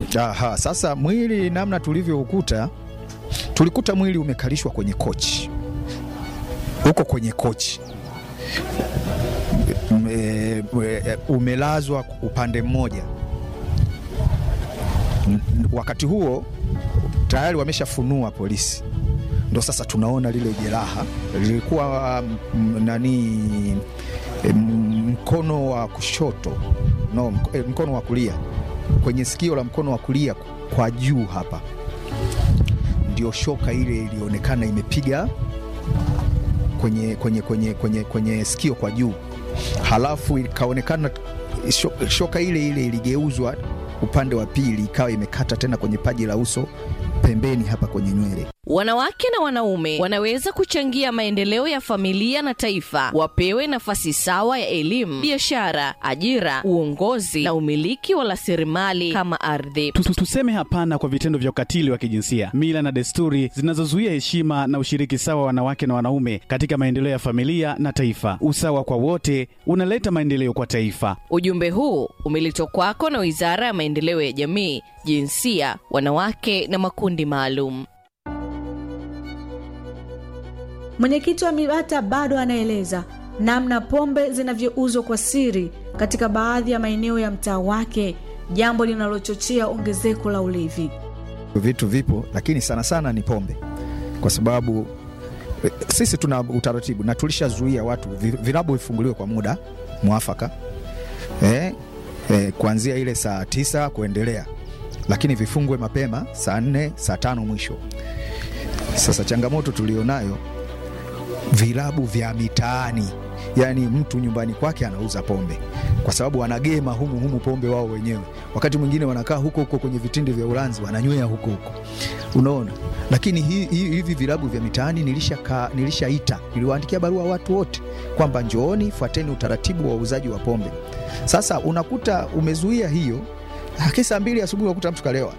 Aha, sasa mwili namna tulivyoukuta, tulikuta mwili umekalishwa kwenye kochi, uko kwenye kochi Ume- ume- umelazwa upande mmoja. N- Wakati huo tayari wameshafunua polisi, ndo sasa tunaona lile jeraha lilikuwa mm, nani mm, mkono wa kushoto no, mk- eh, mkono wa kulia kwenye sikio la mkono wa kulia kwa juu hapa, ndio shoka ile ilionekana imepiga kwenye, kwenye, kwenye, kwenye, kwenye sikio kwa juu, halafu ikaonekana sho- shoka ile ile iligeuzwa upande wa pili, ikawa imekata tena kwenye paji la uso pembeni hapa kwenye nywele. Wanawake na wanaume wanaweza kuchangia maendeleo ya familia na taifa. Wapewe nafasi sawa ya elimu, biashara, ajira, uongozi na umiliki wa rasilimali kama ardhi. Tu- tu- Tuseme hapana kwa vitendo vya ukatili wa kijinsia, mila na desturi zinazozuia heshima na ushiriki sawa wa wanawake na wanaume katika maendeleo ya familia na taifa. Usawa kwa wote unaleta maendeleo kwa taifa. Ujumbe huu umeletwa kwako na Wizara ya Maendeleo ya Jamii, Jinsia, Wanawake na Makundi Maalum. Mwenyekiti wa MIBATA bado anaeleza namna pombe zinavyouzwa kwa siri katika baadhi ya maeneo ya mtaa wake, jambo linalochochea ongezeko la ulevi. Vitu vipo, lakini sana sana ni pombe, kwa sababu eh, sisi tuna utaratibu na tulishazuia watu vi- vilabu vifunguliwe kwa muda mwafaka eh, eh, kuanzia ile saa tisa kuendelea, lakini vifungwe mapema saa nne saa tano mwisho. Sasa changamoto tulionayo vilabu vya mitaani, yaani mtu nyumbani kwake anauza pombe kwa sababu wanagema humu humu pombe wao wenyewe. Wakati mwingine wanakaa huko huko kwenye vitindi vya ulanzi wananywea huko huko, unaona. Lakini hi, hi, hivi vilabu vya mitaani nilishakaa, nilishaita, niliwaandikia barua watu wote kwamba njooni, fuateni utaratibu wa uuzaji wa pombe. Sasa unakuta umezuia hiyo, lakini saa mbili asubuhi unakuta mtu kalewa.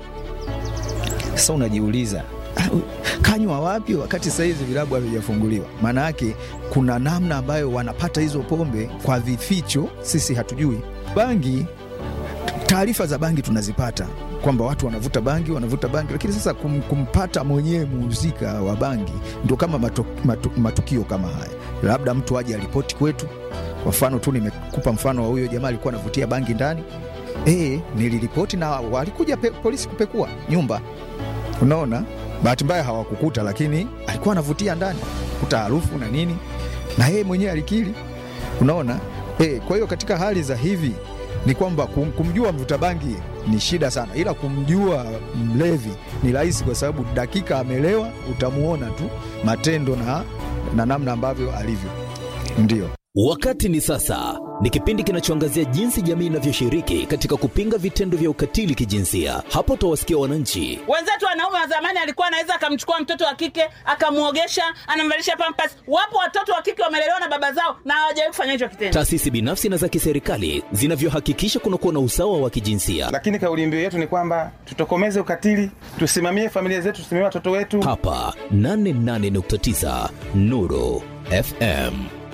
Sasa unajiuliza "Ah, kanywa wapi wakati saa hizi vilabu havijafunguliwa? Maana yake kuna namna ambayo wanapata hizo pombe kwa vificho, sisi hatujui. Bangi, taarifa za bangi tunazipata kwamba watu wanavuta bangi wanavuta bangi, lakini sasa kum, kumpata mwenyewe muhusika wa bangi ndio kama mato, matu, matukio kama haya, labda mtu aje aripoti kwetu. Kwa mfano tu nimekupa mfano wa huyo jamaa alikuwa anavutia bangi ndani. E, niliripoti na walikuja pe, polisi kupekua nyumba Unaona, bahati mbaya hawakukuta, lakini alikuwa anavutia ndani, kuta harufu na nini, na yeye mwenyewe alikiri. Unaona e, kwa hiyo katika hali za hivi ni kwamba kum, kumjua mvuta bangi ni shida sana, ila kumjua mlevi ni rahisi, kwa sababu dakika amelewa utamuona tu matendo na, na namna ambavyo alivyo. Ndio Wakati ni sasa ni kipindi kinachoangazia jinsi jamii inavyoshiriki katika kupinga vitendo vya ukatili kijinsia. Hapo utawasikia wananchi wenzetu wanaume wa zamani alikuwa anaweza akamchukua mtoto wa kike akamwogesha anamvalisha pampas wapo watoto wa kike wamelelewa na baba zao na hawajawahi kufanya hicho kitendo taasisi binafsi na za kiserikali zinavyohakikisha kunakuwa na usawa wa kijinsia. lakini kauli mbiu yetu ni kwamba tutokomeze ukatili, tusimamie familia zetu, tusimamie watoto wetu. Hapa 88.9 Nuru FM.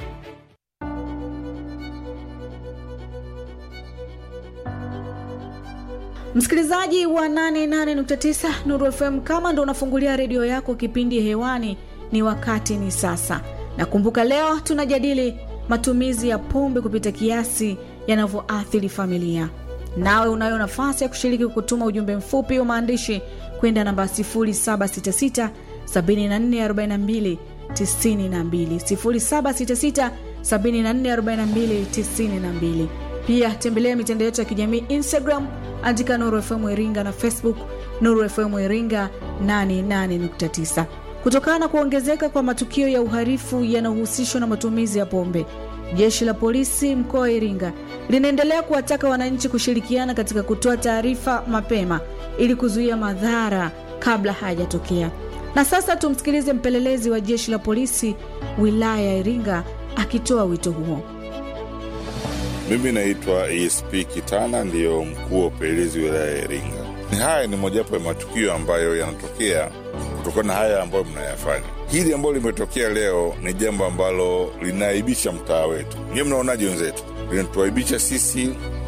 Msikilizaji wa 88.9 Nuru FM, kama ndo unafungulia redio yako, kipindi hewani ni wakati ni sasa. Na kumbuka, leo tunajadili matumizi ya pombe kupita kiasi yanavyoathiri familia. Nawe unayo nafasi ya kushiriki kutuma ujumbe mfupi wa maandishi kwenda namba 0766 7442 92 0766 7442 92. Pia tembelea mitandao yetu ya kijamii Instagram, andika Nuru FM Iringa na Facebook Nuru FM Iringa 88.9. Kutokana na kuongezeka kwa matukio ya uhalifu yanayohusishwa na matumizi ya pombe, jeshi la polisi mkoa wa Iringa linaendelea kuwataka wananchi kushirikiana katika kutoa taarifa mapema ili kuzuia madhara kabla hayajatokea. Na sasa tumsikilize mpelelezi wa jeshi la polisi wilaya ya Iringa akitoa wito huo. Mimi naitwa ESP Kitana, ndiyo mkuu wa upelelezi wilaya ya Iringa. Ni haya ni mojawapo ya matukio ambayo yanatokea kutokana na haya ambayo mnayafanya. Hili ambalo limetokea leo ni jambo ambalo linaaibisha mtaa wetu. Nyiwe mnaonaje wenzetu? Linatuaibisha sisi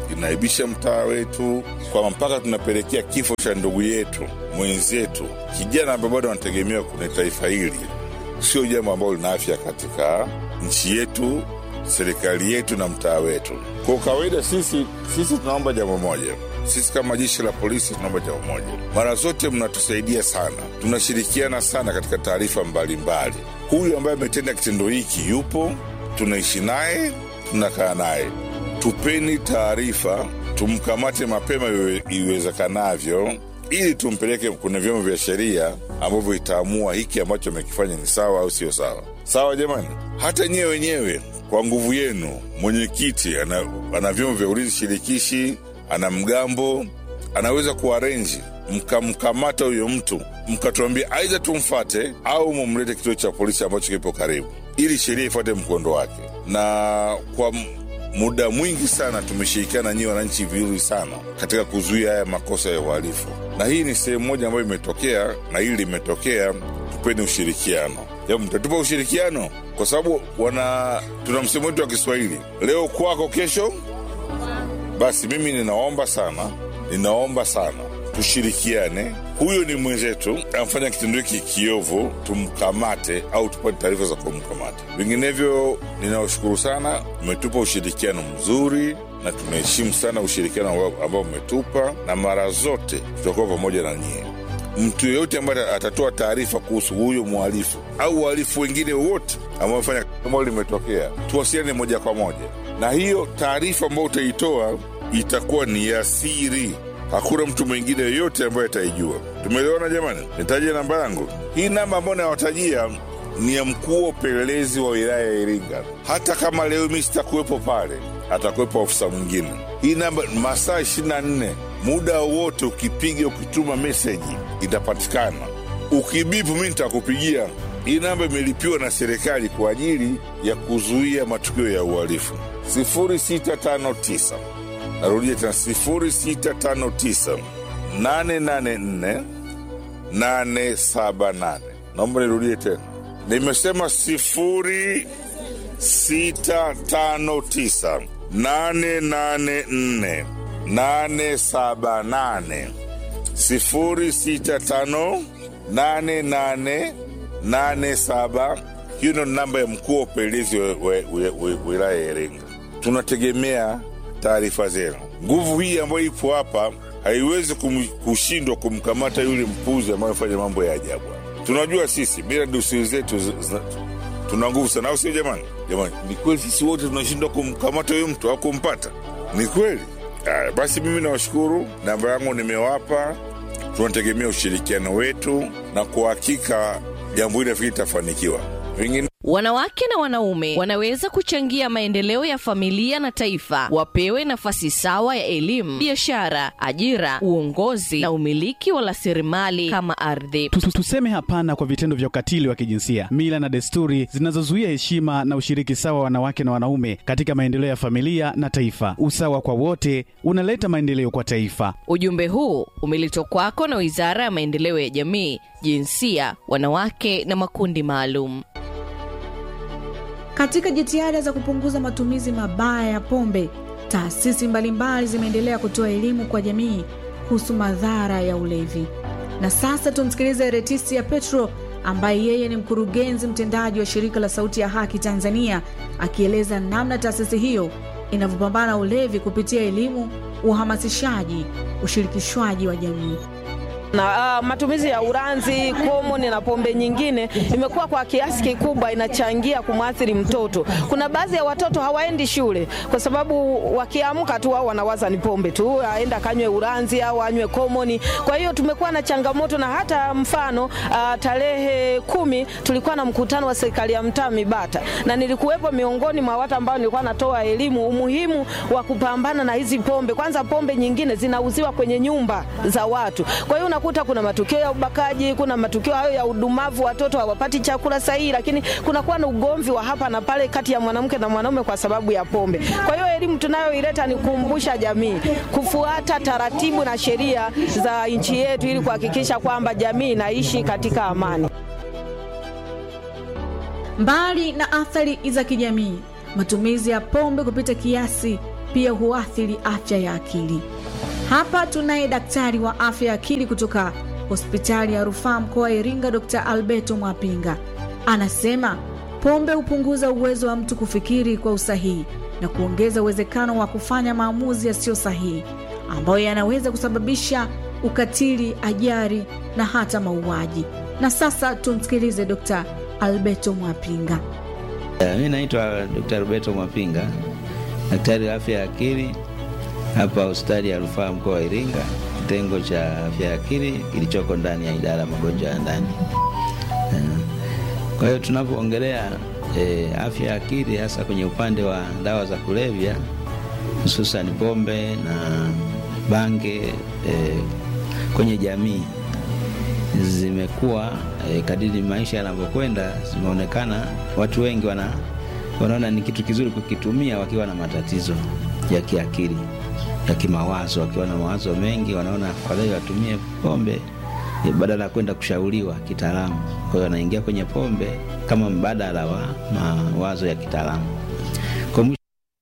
inaibisha mtaa wetu, kwamba mpaka tunapelekea kifo cha ndugu yetu mwenzetu, kijana ambaye bado anategemewa kwenye taifa hili, sio jambo ambalo lina afya katika nchi yetu, serikali yetu na mtaa wetu. Kwa kawaida, sisi sisi tunaomba jambo moja sisi kama jeshi la polisi tunaomba jambo moja, mara zote mnatusaidia sana, tunashirikiana sana katika taarifa mbalimbali. Huyu ambaye ametenda kitendo hiki yupo, tunaishi naye, tunakaa naye, tupeni taarifa, tumkamate mapema iwe- iwezekanavyo, ili tumpeleke kwenye vyombo vya sheria ambavyo itaamua hiki ambacho amekifanya ni sawa au sio sawa. Sawa jamani, hata nyewe wenyewe kwa nguvu yenu, mwenyekiti ana, ana vyombo vya ulinzi shirikishi ana mgambo anaweza kuarenji mkamkamata huyo mtu mkatuambia aidha tumfate au mumlete kituo cha polisi ambacho kipo karibu ili sheria ifuate mkondo wake na kwa m- muda mwingi sana tumeshirikiana nyie wananchi vizuri sana katika kuzuia haya makosa ya uhalifu na hii ni sehemu moja ambayo imetokea na hili limetokea tupeni ushirikiano Japo mtatupa ushirikiano kwa sababu wana tuna msemo wetu wa kiswahili leo kwako kesho basi mimi ninaomba sana, ninaomba sana tushirikiane. Huyo ni mwenzetu, amfanya kitendo hiki kiovu, tumkamate au tupate taarifa za kumkamata. Vinginevyo, ninawashukuru sana, mmetupa ushirikiano mzuri na tunaheshimu sana ushirikiano ambao- ambao mmetupa, na mara zote tutakuwa pamoja na nyie. Mtu yeyote ambaye atatoa taarifa kuhusu huyo mhalifu au wahalifu wengine wote ambao wamefanya ambalo limetokea, tuwasiliane moja kwa moja, na hiyo taarifa ambayo utaitoa itakuwa ni ya siri. Hakuna mtu mwingine yoyote ambaye ataijua. Tumeelewana jamani? Nitaje namba yangu. Hii namba ambayo nawatajia ni ya mkuu wa upelelezi wa wilaya ya Iringa. Hata kama leo mi sitakuwepo pale, atakuwepo ofisa mwingine. Hii namba masaa 24 muda wowote, ukipiga ukituma meseji itapatikana. Ukibipu mi nitakupigia. Hii namba imelipiwa na serikali kwa ajili ya kuzuia matukio ya uhalifu. 0659 narudia tena 0659 884 878. Naomba nirudie tena, nimesema sifuri sita tano tisa nane nane nne nane saba nane sifuri sita tano nane nane nane saba. Hiyo ndio namba ya mkuu wa upelelezi wa- wa- wa- wa- wilaya ya Iringa. Tunategemea taarifa zenu. Nguvu hii ambayo ipo hapa haiwezi kum, kushindwa kumkamata yule mpuzi ambaye amefanya mambo ya ajabu. Tunajua sisi bila dosari zetu zi- zina- tuna nguvu sana, au sio jamani? Jamani, ni kweli sisi wote tunashindwa kumkamata huyo mtu au kumpata? Ni kweli? Aya, basi mimi nawashukuru, namba yangu nimewapa. Tunategemea ushirikiano wetu, na kwa hakika jambo hili nafikiri litafanikiwa. Vingine Wanawake na wanaume wanaweza kuchangia maendeleo ya familia na taifa. Wapewe nafasi sawa ya elimu, biashara, ajira, uongozi na umiliki wa rasilimali kama ardhi. Tu- tu- Tuseme hapana kwa vitendo vya ukatili wa kijinsia, mila na desturi zinazozuia heshima na ushiriki sawa wa wanawake na wanaume katika maendeleo ya familia na taifa. Usawa kwa wote unaleta maendeleo kwa taifa. Ujumbe huu umeletwa kwako na Wizara ya Maendeleo ya Jamii, Jinsia, Wanawake na Makundi Maalum. Katika jitihada za kupunguza matumizi mabaya ya pombe, taasisi mbalimbali zimeendelea kutoa elimu kwa jamii kuhusu madhara ya ulevi. Na sasa tumsikilize Retisia Petro ambaye yeye ni mkurugenzi mtendaji wa shirika la Sauti ya Haki Tanzania, akieleza namna taasisi hiyo inavyopambana na ulevi kupitia elimu, uhamasishaji, ushirikishwaji wa jamii. na uh, matumizi ya uranzi, komoni na pombe nyingine imekuwa kwa kiasi kikubwa inachangia kumwathiri mtoto. Kuna baadhi ya watoto hawaendi shule kwa sababu wakiamka tu wao wanawaza ni pombe tu, aenda kanywe uranzi au anywe komoni. Kwa hiyo tumekuwa na changamoto, na hata mfano uh, tarehe kumi tulikuwa na mkutano wa serikali ya mtaa Mibata, na nilikuwepo miongoni mwa watu ambao nilikuwa natoa elimu umuhimu wa kupambana na hizi pombe. Kwanza pombe nyingine zinauziwa kwenye nyumba za watu, kwa hiyo unakuta kuna matukio ya ubakaji, kuna matukio hayo ya udumavu, watoto hawapati chakula sahihi, lakini kunakuwa na ugomvi wa hapa na pale kati ya mwanamke na mwanaume kwa sababu ya pombe. Kwa hiyo elimu tunayoileta ni kukumbusha jamii kufuata taratibu na sheria za nchi yetu ili kuhakikisha kwamba jamii inaishi katika amani. Mbali na athari za kijamii, matumizi ya pombe kupita kiasi pia huathiri afya ya akili. Hapa tunaye daktari wa afya ya akili kutoka hospitali ya rufaa mkoa wa Iringa, Dr. Alberto Mwapinga. Anasema pombe hupunguza uwezo wa mtu kufikiri kwa usahihi na kuongeza uwezekano wa kufanya maamuzi yasiyo sahihi ambayo yanaweza kusababisha ukatili, ajali na hata mauaji. Na sasa tumsikilize Dr. Alberto Mwapinga. Mi naitwa Dr. Roberto Mwapinga, daktari wa afya ya akili hapa hospitali ya rufaa mkoa wa Iringa, kitengo cha afya ya akili kilichoko ndani ya idara ya magonjwa ya ndani. Kwa hiyo tunapoongelea e, afya ya akili hasa kwenye upande wa dawa za kulevya hususan pombe na bange e, kwenye jamii zimekuwa e, kadiri maisha yanavyokwenda, zimeonekana watu wengi wana, wanaona ni kitu kizuri kukitumia wakiwa na matatizo ya kiakili ya kimawazo, wakiwa na mawazo mengi, wanaona afadhali watumie pombe e, badala ya kwenda kushauriwa kitaalamu. Kwa hiyo wanaingia kwenye pombe kama mbadala wa mawazo ya kitaalamu. Kwa mwisho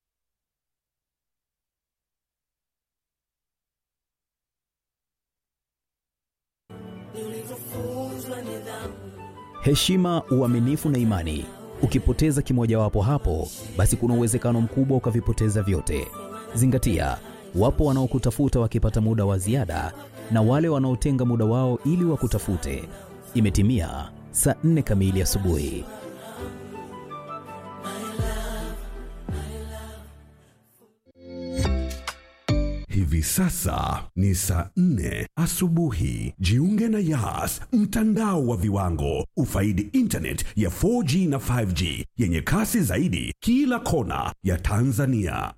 heshima, uaminifu na imani. Ukipoteza kimojawapo hapo, basi kuna uwezekano mkubwa ukavipoteza vyote. Zingatia, wapo wanaokutafuta wakipata muda wa ziada na wale wanaotenga muda wao ili wakutafute. Imetimia saa nne kamili asubuhi. Hivi sasa ni saa nne asubuhi. Jiunge na Yas, mtandao wa viwango. Ufaidi internet ya 4G na 5G yenye kasi zaidi kila kona ya Tanzania.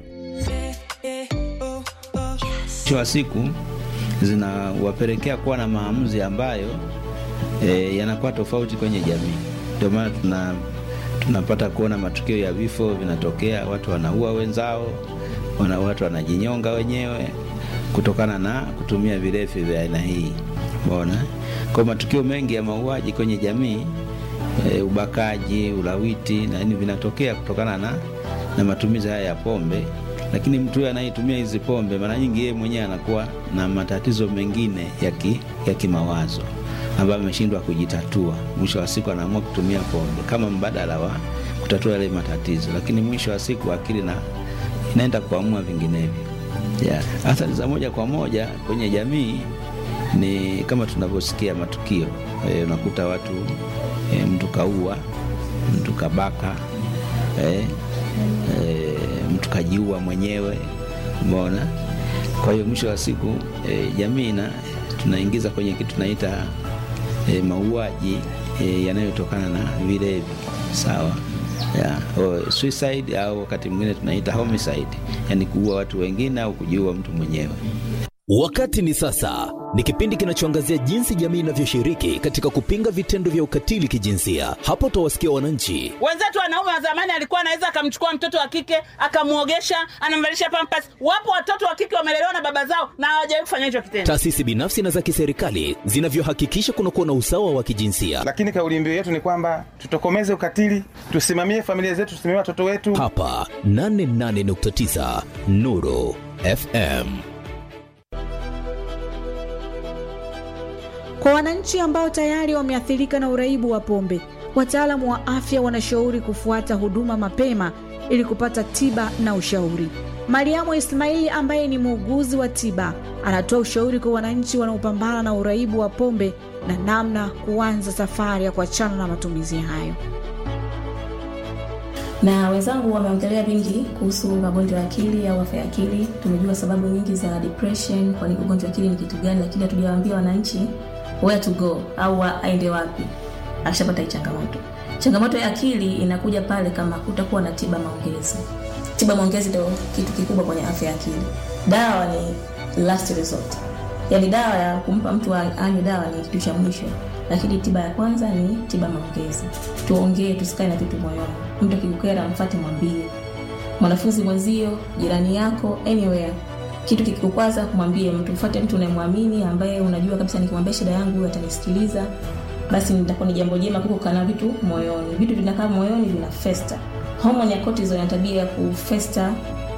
mwisho wa siku zinawapelekea kuwa na maamuzi ambayo e, yanakuwa tofauti kwenye jamii. Ndio maana tuna tunapata kuona matukio ya vifo vinatokea, watu wanaua wenzao, wana watu wanajinyonga wenyewe kutokana na kutumia vilevi vya aina hii. Umeona, kwa matukio mengi ya mauaji kwenye jamii e, ubakaji, ulawiti na nini vinatokea kutokana na, na matumizi haya ya pombe lakini mtu huyo anayetumia hizi pombe mara nyingi yeye mwenyewe anakuwa na matatizo mengine ya, ki, ya kimawazo ambayo ameshindwa kujitatua. Mwisho wa siku anaamua kutumia pombe kama mbadala wa kutatua yale matatizo, lakini mwisho wa siku akili na inaenda kuamua vinginevyo. Yeah. Athari za moja kwa moja kwenye jamii ni kama tunavyosikia matukio e, unakuta watu e, mtu kaua, mtu kabaka e, e, mtu kajiua mwenyewe, umeona. Kwa hiyo mwisho wa siku e, jamii na tunaingiza kwenye kitu tunaita e, mauaji e, yanayotokana na vilevi, sawa ya, o, suicide au wakati mwingine tunaita homicide, yani kuua watu wengine au kujiua mtu mwenyewe. Wakati ni sasa ni kipindi kinachoangazia jinsi jamii inavyoshiriki katika kupinga vitendo vya ukatili kijinsia. Hapo utawasikia wananchi wenzetu wanaume wa zamani alikuwa anaweza akamchukua mtoto wa kike akamwogesha anamvalisha pampas wapo watoto wa kike wamelelewa na baba zao na hawajawahi kufanya hicho kitendo taasisi binafsi na za kiserikali zinavyohakikisha kunakuwa na usawa wa kijinsia. lakini kauli mbiu yetu ni kwamba tutokomeze ukatili, tusimamie familia zetu, tusimamie watoto wetu. Hapa 88.9 Nuru FM. Kwa wananchi ambao tayari wameathirika na uraibu wa pombe, wataalamu wa afya wanashauri kufuata huduma mapema ili kupata tiba na ushauri. Mariamu Ismaili ambaye ni muuguzi wa tiba anatoa ushauri kwa wananchi wanaopambana na uraibu wa pombe na namna kuanza safari ya kuachana na matumizi hayo. na wenzangu wameongelea vingi kuhusu magonjwa ya akili au afya ya akili. Tumejua sababu nyingi za depression, kwani ugonjwa wa akili ni kitu gani, lakini hatujawaambia wananchi where to go au wa- aende wapi akishapata hii changamoto. Changamoto ya akili inakuja pale kama kutakuwa na tiba maongezi. Tiba maongezi ndio kitu kikubwa kwenye afya ya akili. Dawa ni last resort, yaani dawa ya kumpa mtu a- anywe dawa ni kitu cha mwisho, lakini tiba ya kwanza ni tiba maongezi. Tuongee, tusikae na vitu moyoni. Mtu akikukera, mfate, mwambie mwanafunzi mwenzio, jirani yako, anywhere kitu kikikukwaza kumwambie mtu, mfuate mtu unayemwamini ambaye unajua kabisa nikimwambia shida yangu huyu atanisikiliza, basi nitakuwa ni jambo jema kuliko kana vitu moyoni. Vitu vinakaa moyoni vina festa. Homoni ya cortisol ina tabia ya kufesta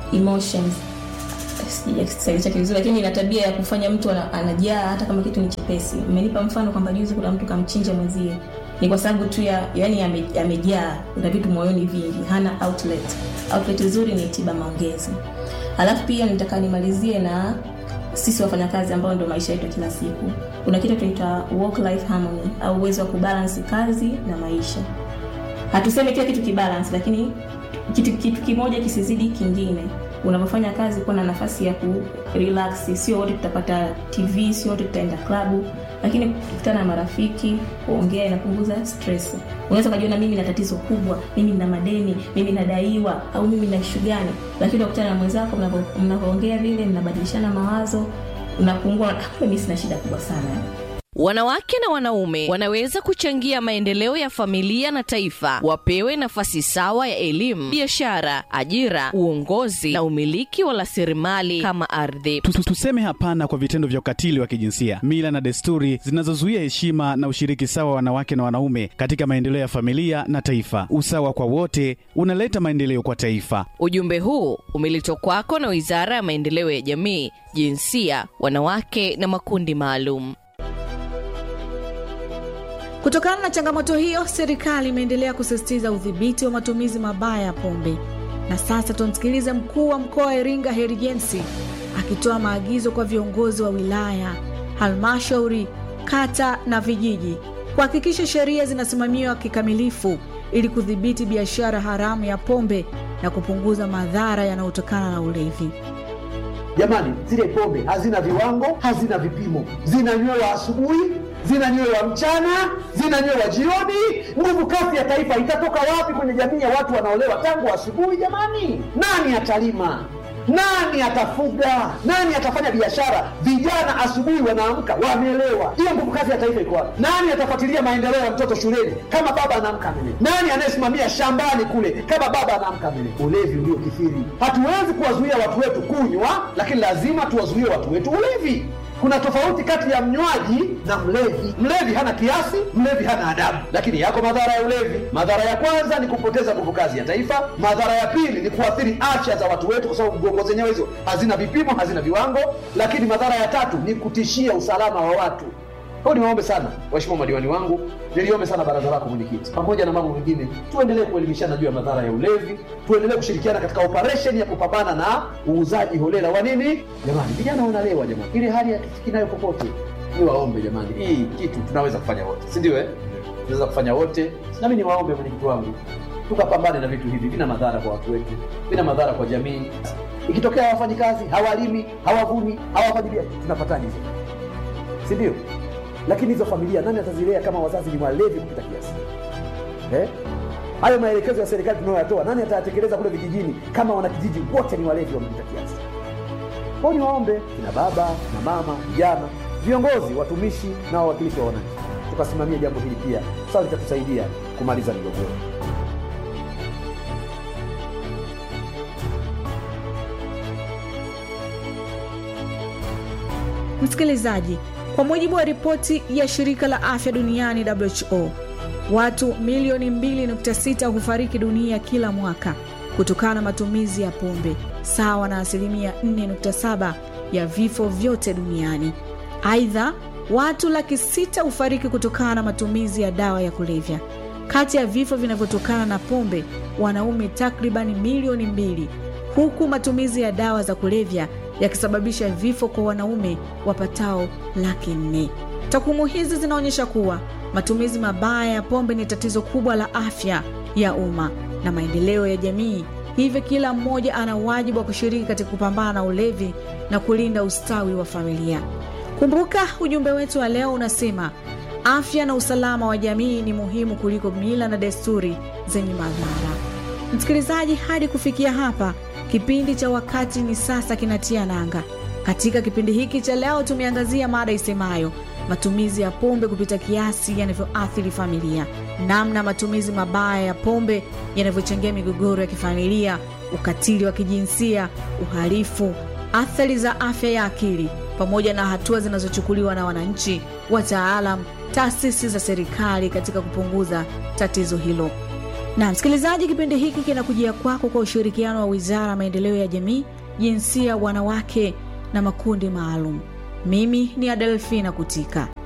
emotions sijui Kiswahili chake vizuri lakini ina tabia ya kufanya mtu ana- anajaa hata kama kitu ni chepesi umenipa mfano kwamba juzi kuna mtu kamchinja mwenzie ni kwa sababu tu ya yani ame- amejaa kuna vitu moyoni vingi hana outlet outlet nzuri ni tiba maongezi alafu pia nitaka nimalizie na sisi wafanyakazi ambao ndio maisha yetu ya kila siku kuna kitu tunaitwa work life harmony au uwezo wa kubalance kazi na maisha hatuseme kila kitu kibalance lakini kitu, kitu kimoja kisizidi kingine unapofanya kazi kuwa na nafasi ya ku relax sio wote tutapata tv sio wote tutaenda klabu lakini kukutana na marafiki kuongea inapunguza stress unaweza ukajiona mimi na tatizo kubwa mimi nina madeni mimi nadaiwa au mimi na ishu gani lakini unakutana na mwenzako mnavyo- mnavyoongea vile mnabadilishana mawazo unapungua "Ah, mimi sina shida kubwa sana eh." Wanawake na wanaume wanaweza kuchangia maendeleo ya familia na taifa. Wapewe nafasi sawa ya elimu, biashara, ajira, uongozi na umiliki wa rasilimali kama ardhi. Tu- tu- Tuseme hapana kwa vitendo vya ukatili wa kijinsia, mila na desturi zinazozuia heshima na ushiriki sawa wa wanawake na wanaume katika maendeleo ya familia na taifa. Usawa kwa wote unaleta maendeleo kwa taifa. Ujumbe huu umeletwa kwako na Wizara ya Maendeleo ya Jamii, Jinsia, Wanawake na Makundi Maalum. Kutokana na changamoto hiyo, serikali imeendelea kusisitiza udhibiti wa matumizi mabaya ya pombe. Na sasa tumsikilize mkuu wa mkoa wa Iringa Heri James akitoa maagizo kwa viongozi wa wilaya, halmashauri, kata na vijiji kuhakikisha sheria zinasimamiwa kikamilifu ili kudhibiti biashara haramu ya pombe na kupunguza madhara yanayotokana na ulevi. Jamani, zile pombe hazina viwango, hazina vipimo, zinanywewa asubuhi, zinanywewa mchana, zinanywewa jioni. Nguvu kazi ya taifa itatoka wapi kwenye jamii ya watu wanaolewa tangu asubuhi? Jamani, nani atalima? Nani atafuga? Nani atafanya biashara? Vijana asubuhi wanaamka wamelewa. Hiyo nguvu kazi ya taifa iko wapi? Nani atafuatilia maendeleo ya mtoto shuleni kama baba anaamka amelewa? Nani anayesimamia shambani kule kama baba anaamka amelewa? Ulevi uliokithiri. Hatuwezi kuwazuia watu wetu kunywa, lakini lazima tuwazuie watu wetu ulevi. Kuna tofauti kati ya mnywaji na mlevi. Mlevi hana kiasi, mlevi hana adabu, lakini yako madhara ya ulevi. Madhara ya kwanza ni kupoteza nguvu kazi ya taifa. Madhara ya pili ni kuathiri afya za watu wetu, kwa sababu gongo zenyewe hizo hazina vipimo, hazina viwango. Lakini madhara ya tatu ni kutishia usalama wa watu. Kwa hiyo niwaombe sana waheshimiwa madiwani wangu, niliombe sana baraza lako mwenyekiti, pamoja na mambo mengine, tuendelee kuelimishana juu ya madhara ya ulevi, tuendelee kushirikiana katika operesheni ya kupambana na uuzaji holela wa nini. Jamani, vijana wanalewa jamani, ile hali hatufiki nayo popote. Niwaombe jamani, hii kitu tunaweza kufanya wote, si ndio? Eh, tunaweza kufanya wote. Nami niwaombe mwenyekiti wangu, tukapambane na vitu hivi, vina madhara kwa watu wetu, vina madhara kwa jamii. Ikitokea hawafanyi kazi, hawalimi, hawavuni, hawafanyi biashara, tunapataje hizo? si ndio? Lakini hizo familia nani atazilea kama wazazi ni walevi kupita kiasi eh? Hayo maelekezo ya serikali tunayoyatoa nani atayatekeleza kule vijijini kama wanakijiji wote ni walevi wamepita kiasi? Kwao niwaombe kina baba na mama, vijana, viongozi, watumishi na wawakilishi wa wananchi, tukasimamia jambo hili pia, sawa, litatusaidia kumaliza migogoro. Msikilizaji, kwa mujibu wa ripoti ya shirika la afya duniani WHO, watu milioni 2.6 hufariki dunia kila mwaka kutokana na matumizi ya pombe, sawa na asilimia 4.7 ya vifo vyote duniani. Aidha, watu laki sita hufariki kutokana na matumizi ya dawa ya kulevya. Kati ya vifo vinavyotokana na pombe, wanaume takribani milioni mbili, huku matumizi ya dawa za kulevya yakisababisha vifo kwa wanaume wapatao laki nne. Takwimu hizi zinaonyesha kuwa matumizi mabaya ya pombe ni tatizo kubwa la afya ya umma na maendeleo ya jamii. Hivyo kila mmoja ana wajibu wa kushiriki katika kupambana na ulevi na kulinda ustawi wa familia. Kumbuka ujumbe wetu wa leo unasema afya na usalama wa jamii ni muhimu kuliko mila na desturi zenye madhara. Msikilizaji, hadi kufikia hapa kipindi cha wakati ni sasa kinatia nanga. Katika kipindi hiki cha leo tumeangazia mada isemayo matumizi ya pombe kupita kiasi yanavyoathiri familia, namna matumizi mabaya ya pombe yanavyochangia migogoro ya kifamilia, ukatili wa kijinsia, uhalifu, athari za afya ya akili, pamoja na hatua zinazochukuliwa na wananchi, wataalam, taasisi za serikali katika kupunguza tatizo hilo. na msikilizaji kipindi hiki kinakujia kwako kwa ushirikiano wa wizara ya maendeleo ya jamii jinsia wanawake na makundi maalum mimi ni adelfina kutika